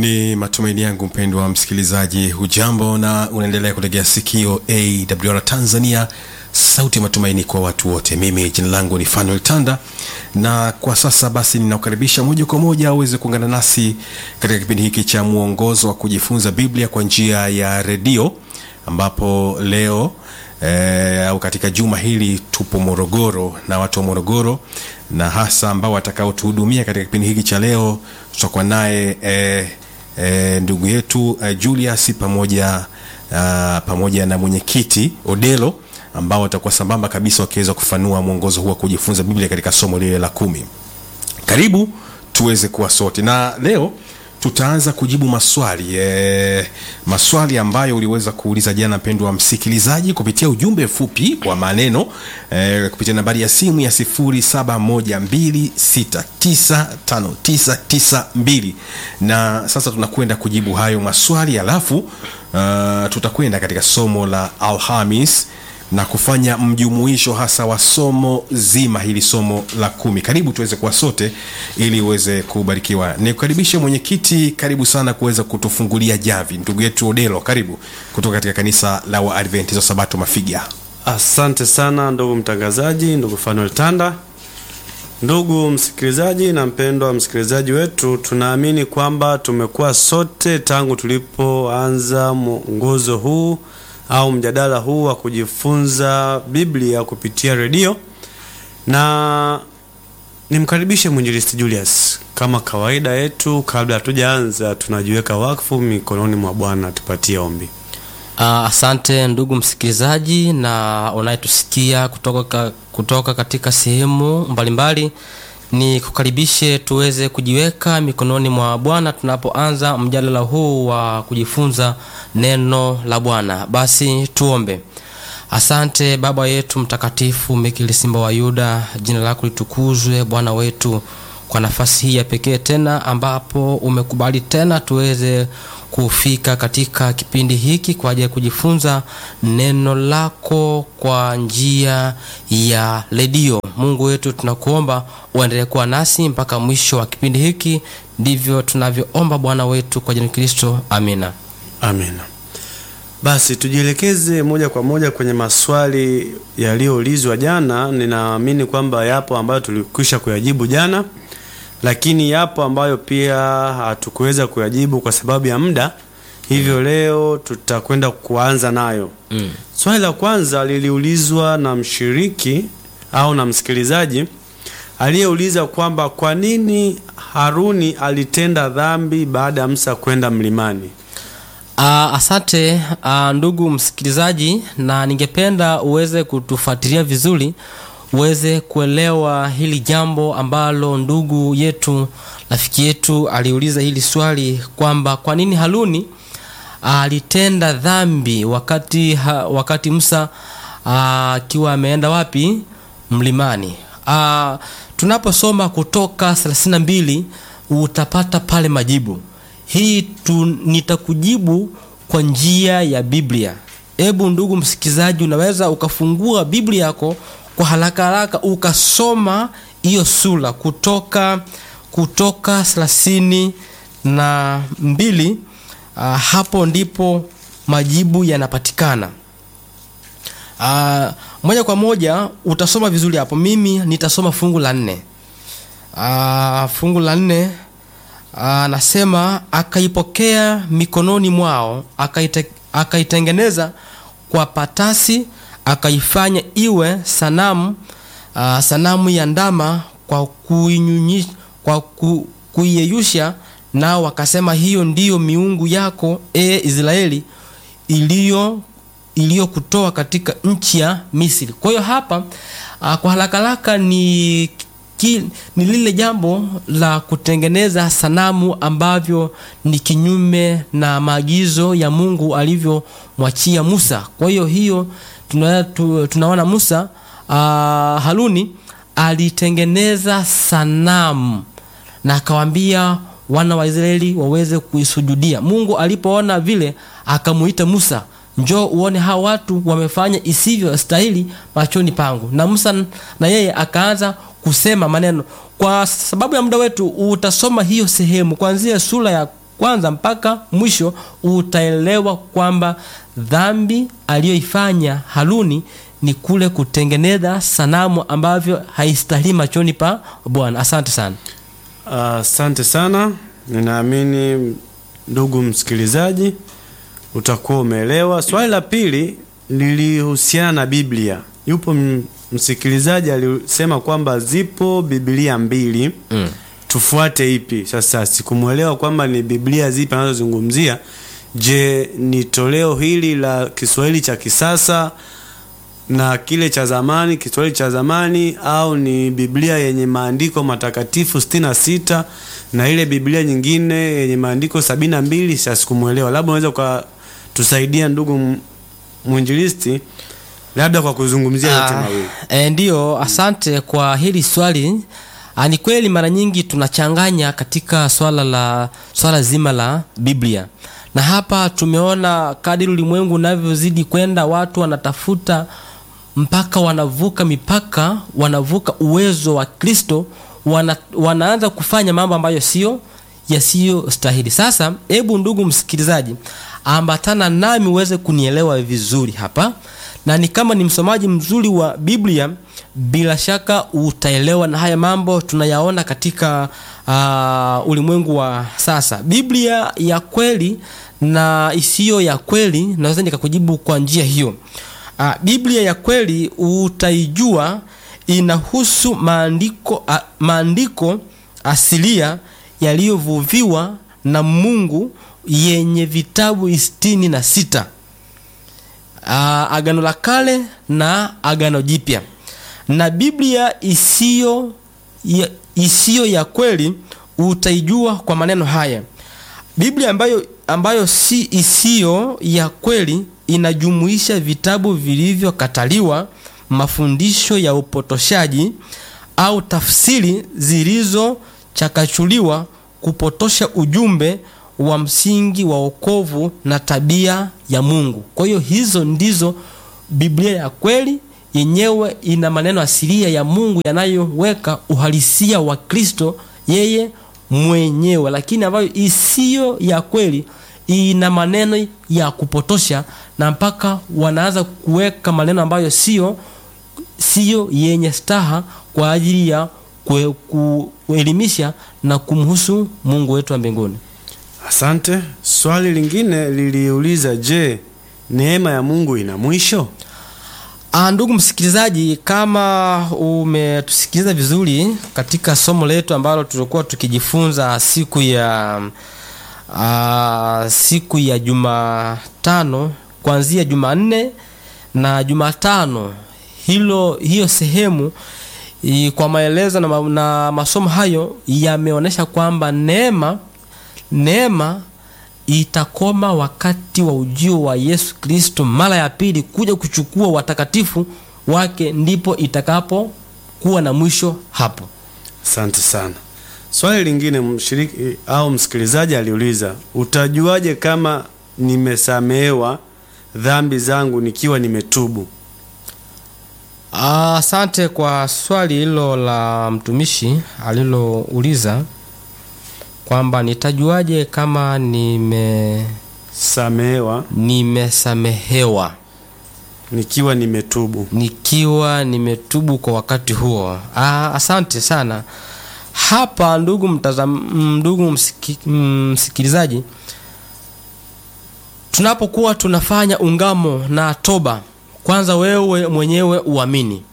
Ni matumaini yangu mpendwa msikilizaji, hujambo na unaendelea kutegea sikio AWR Tanzania, sauti ya matumaini kwa watu wote. Mimi jina langu ni Fanuel Tanda, na kwa sasa basi ninakukaribisha moja kwa moja uweze kuungana nasi katika kipindi hiki cha mwongozo wa kujifunza Biblia kwa njia ya redio, ambapo leo eh, au katika juma hili tupo Morogoro na watu wa Morogoro na hasa ambao watakaotuhudumia katika kipindi hiki cha leo tutakuwa naye eh, eh, ndugu yetu eh, Julius pamoja uh, pamoja na mwenyekiti Odelo ambao watakuwa sambamba kabisa wakiweza kufanua mwongozo huu wa kujifunza Biblia katika somo lile la kumi. Karibu tuweze kuwa sote, na leo tutaanza kujibu maswali e, maswali ambayo uliweza kuuliza jana, mpendwa wa msikilizaji, kupitia ujumbe fupi wa maneno e, kupitia nambari ya simu ya 0712695992 na sasa tunakwenda kujibu hayo maswali, alafu uh, tutakwenda katika somo la Alhamis na kufanya mjumuisho hasa wa somo zima hili somo la kumi. Karibu tuweze kuwa sote ili uweze kubarikiwa. Nikukaribishe mwenyekiti, karibu sana kuweza kutufungulia javi. Ndugu yetu Odelo, karibu kutoka katika kanisa la Waadventista Sabato Mafiga. Asante sana ndugu mtangazaji, ndugu Fanuel Tanda, ndugu msikilizaji na mpendwa msikilizaji wetu, tunaamini kwamba tumekuwa sote tangu tulipoanza mwongozo huu au mjadala huu wa kujifunza Biblia kupitia redio, na nimkaribishe mwinjilisti Julius. Kama kawaida yetu, kabla hatujaanza, tunajiweka wakfu mikononi mwa Bwana. Tupatie ombi. Uh, asante ndugu msikilizaji na unayetusikia kutoka, kutoka katika sehemu mbalimbali, ni kukaribishe tuweze kujiweka mikononi mwa Bwana tunapoanza mjadala huu wa kujifunza neno la Bwana. Basi tuombe. Asante Baba yetu mtakatifu, Mikili Simba wa Yuda, jina lako litukuzwe Bwana wetu kwa nafasi hii ya pekee tena ambapo umekubali tena tuweze kufika katika kipindi hiki kwa ajili ya kujifunza neno lako kwa njia ya redio. Mungu wetu, tunakuomba uendelee kuwa nasi mpaka mwisho wa kipindi hiki. Ndivyo tunavyoomba Bwana wetu kwa jina la Kristo, amina. Amina. Basi tujielekeze moja kwa moja kwenye maswali yaliyoulizwa jana. Ninaamini kwamba yapo ambayo tulikwisha kuyajibu jana, lakini yapo ambayo pia hatukuweza kuyajibu kwa sababu ya muda, hivyo leo tutakwenda kuanza nayo. Mm. Swali la kwanza liliulizwa na mshiriki au na msikilizaji aliyeuliza kwamba kwa nini Haruni alitenda dhambi baada ya Musa kwenda mlimani. Uh, asante uh, ndugu msikilizaji, na ningependa uweze kutufuatilia vizuri uweze kuelewa hili jambo ambalo ndugu yetu rafiki yetu aliuliza hili swali kwamba kwa nini Haruni alitenda dhambi wakati ha, wakati Musa akiwa ameenda wapi? Mlimani. Uh, tunaposoma Kutoka 32 utapata pale majibu hii tu, nitakujibu kwa njia ya Biblia. Hebu ndugu msikilizaji, unaweza ukafungua Biblia yako kwa haraka haraka ukasoma hiyo sura Kutoka Kutoka thelathini na mbili. Uh, hapo ndipo majibu yanapatikana. Uh, moja kwa moja utasoma vizuri hapo. Mimi nitasoma fungu la nne. Uh, fungu la nne anasema akaipokea mikononi mwao akaite, akaitengeneza kwa patasi akaifanya iwe sanamu uh, sanamu ya ndama kwa kuinyunyi, kwa ku, kuiyeyusha nao wakasema hiyo ndiyo miungu yako e Israeli iliyo iliyokutoa katika nchi ya Misri. Kwa hiyo hapa uh, kwa haraka haraka ni Ki, ni lile jambo la kutengeneza sanamu ambavyo ni kinyume na maagizo ya Mungu alivyomwachia Musa. Kwa hiyo hiyo tuna, tu, tunaona Musa uh, Haruni alitengeneza sanamu na akawaambia wana wa Israeli waweze kuisujudia. Mungu alipoona vile akamuita Musa, njoo uone hawa watu wamefanya isivyo stahili machoni pangu. Na Musa na yeye akaanza kusema maneno. Kwa sababu ya muda wetu, utasoma hiyo sehemu kuanzia sura ya kwanza mpaka mwisho utaelewa kwamba dhambi aliyoifanya haruni ni kule kutengeneza sanamu ambavyo haistahili machoni pa bwana asante sana Asante sana, ninaamini ndugu msikilizaji utakuwa umeelewa. Swali la pili lilihusiana na Biblia. Yupo m- msikilizaji alisema kwamba zipo Biblia mbili mm. tufuate ipi? Sasa sikumwelewa kwamba ni Biblia zipi anazozungumzia. Je, ni toleo hili la Kiswahili cha kisasa na kile cha zamani, Kiswahili cha zamani, au ni Biblia yenye maandiko matakatifu sitini na sita na ile Biblia nyingine yenye maandiko sabini na mbili? Sasa sikumwelewa, labda unaweza ukatusaidia ndugu m- mwinjilisti, labda kwa kuzungumzia yote Ah, mawili. e, ndiyo asante kwa hili swali Ah, ni kweli mara nyingi tunachanganya katika swala la swala zima la biblia na hapa tumeona kadiri ulimwengu unavyozidi kwenda watu wanatafuta mpaka wanavuka mipaka wanavuka uwezo wa kristo wana, wanaanza kufanya mambo ambayo sio yasiyo stahili sasa hebu ndugu msikilizaji ambatana nami uweze kunielewa vizuri hapa na ni kama ni msomaji mzuri wa biblia bila shaka utaelewa na haya mambo tunayaona katika uh, ulimwengu wa sasa biblia ya kweli na isiyo ya kweli naweza nikakujibu kwa njia hiyo uh, biblia ya kweli utaijua inahusu maandiko, uh, maandiko asilia yaliyovuviwa na mungu yenye vitabu sitini na sita uh, agano la kale na agano jipya na biblia isiyo ya, isiyo ya kweli utaijua kwa maneno haya biblia ambayo, ambayo si isiyo ya kweli inajumuisha vitabu vilivyokataliwa mafundisho ya upotoshaji au tafsiri zilizochakachuliwa kupotosha ujumbe wa msingi wa wokovu na tabia ya mungu kwa hiyo hizo ndizo biblia ya kweli yenyewe ina maneno asilia ya mungu yanayoweka uhalisia wa kristo yeye mwenyewe lakini ambayo isiyo ya kweli ina maneno ya kupotosha na mpaka wanaanza kuweka maneno ambayo sio siyo yenye staha kwa ajili ya kue- kuelimisha na kumhusu mungu wetu wa mbinguni Asante. Swali lingine liliuliza, je, neema ya Mungu ina mwisho? Ah, ndugu msikilizaji, kama umetusikiliza vizuri katika somo letu ambalo tulikuwa tukijifunza siku ya uh, siku ya Jumatano kuanzia Jumanne na Jumatano, hilo hiyo sehemu i, kwa maelezo na, ma, na masomo hayo yameonyesha kwamba neema neema itakoma wakati wa ujio wa Yesu Kristo mara ya pili kuja kuchukua watakatifu wake, ndipo itakapokuwa na mwisho hapo. Asante sana. Swali lingine mshiriki au msikilizaji aliuliza, utajuaje kama nimesamehewa dhambi zangu nikiwa nimetubu? Ah, Asante kwa swali hilo la mtumishi alilouliza kwamba nitajuaje kama nime Samehewa nimesamehewa nikiwa nimetubu. nikiwa nimetubu kwa wakati huo. Ah, asante sana. Hapa ndugu mtazam, ndugu msiki, msikilizaji, tunapokuwa tunafanya ungamo na toba, kwanza wewe mwenyewe uamini,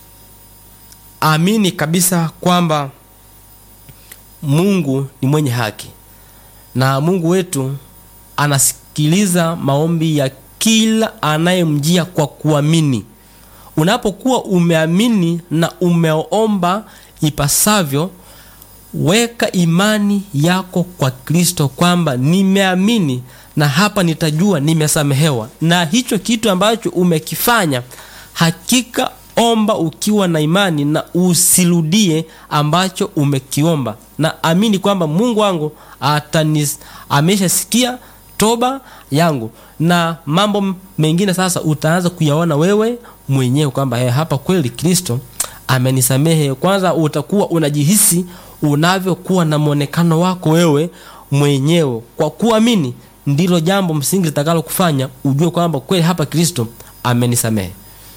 amini kabisa kwamba Mungu ni mwenye haki na Mungu wetu anasikiliza maombi ya kila anayemjia kwa kuamini. Unapokuwa umeamini na umeomba ipasavyo, weka imani yako kwa Kristo kwamba nimeamini na hapa nitajua nimesamehewa, na hicho kitu ambacho umekifanya hakika omba ukiwa na imani na usirudie ambacho umekiomba, na amini kwamba Mungu wangu atanis, ameshasikia toba yangu, na mambo mengine sasa utaanza kuyaona wewe mwenyewe kwamba eh, hapa kweli Kristo amenisamehe. Kwanza utakuwa unajihisi unavyokuwa na mwonekano wako wewe mwenyewe kwa kuamini ndilo jambo msingi litakalo kufanya ujue kwamba kweli hapa kristo amenisamehe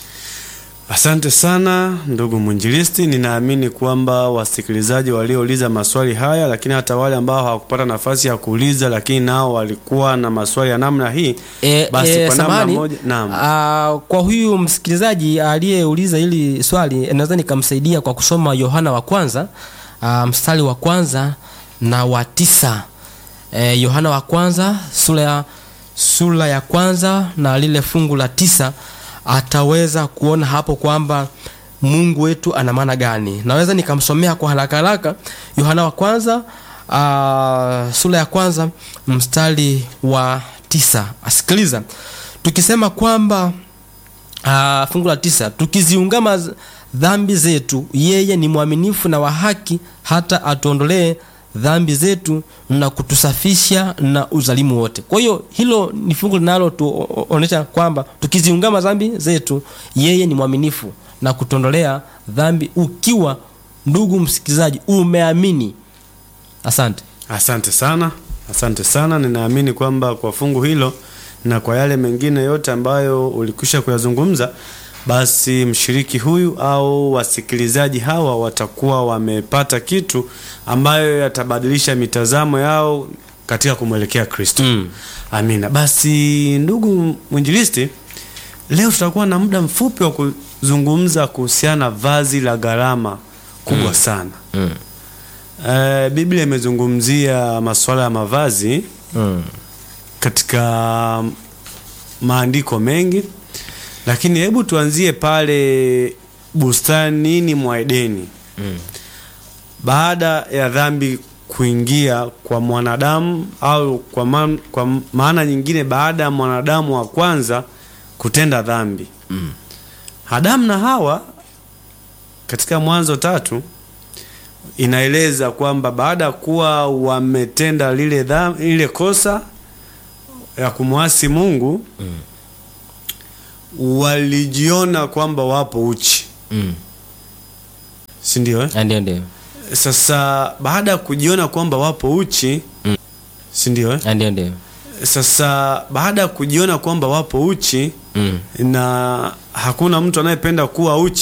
Asante sana ndugu mwinjilisti. Ninaamini kwamba wasikilizaji waliouliza maswali haya, lakini hata wale ambao hawakupata nafasi ya kuuliza, lakini nao walikuwa na maswali ya namna hii, E, basi e, kwa namna samahani, moja, naam. ah, kwa huyu msikilizaji aliyeuliza hili swali eh, naweza nikamsaidia kwa kusoma yohana wa kwanza ah, mstari wa kwanza na wa tisa e, yohana wa kwanza sura ya, sura ya kwanza na lile fungu la tisa ataweza kuona hapo kwamba mungu wetu ana maana gani naweza nikamsomea kwa haraka haraka yohana wa kwanza uh, sura ya kwanza mstari wa tisa asikiliza tukisema kwamba uh, fungu la tisa tukiziungama z- dhambi zetu yeye ni mwaminifu na wa haki hata atuondolee dhambi zetu na kutusafisha na uzalimu wote kwa hiyo hilo ni fungu linalotuonyesha kwamba tukiziungama dhambi zetu yeye ni mwaminifu na kutuondolea dhambi ukiwa ndugu msikilizaji umeamini asante Asante sana, asante sana. Ninaamini kwamba kwa fungu hilo na kwa yale mengine yote ambayo ulikwisha kuyazungumza, basi mshiriki huyu au wasikilizaji hawa watakuwa wamepata kitu ambayo yatabadilisha mitazamo yao katika kumwelekea Kristo. Mm. Amina. Basi ndugu mwinjilisti, leo tutakuwa na muda mfupi wa kuzungumza kuhusiana na vazi la gharama kubwa sana. mm. Eh, Biblia imezungumzia masuala ya mavazi Mm. katika maandiko mengi, lakini hebu tuanzie pale bustanini mwa Edeni. Mm. Baada ya dhambi kuingia kwa mwanadamu au kwa, ma kwa maana nyingine, baada ya mwanadamu wa kwanza kutenda dhambi Mm. Adamu na Hawa katika Mwanzo tatu inaeleza kwamba baada ya kuwa wametenda lile, dham, lile kosa ya kumwasi Mungu Mm. walijiona kwamba wapo uchi, Mm. si ndio eh? Ah, ndio ndio Sasa baada ya kujiona kwamba wapo uchi Mm. si ndio eh? Ah, ndio ndio Sasa baada ya kujiona kwamba wapo uchi mm. na hakuna mtu anayependa kuwa uchi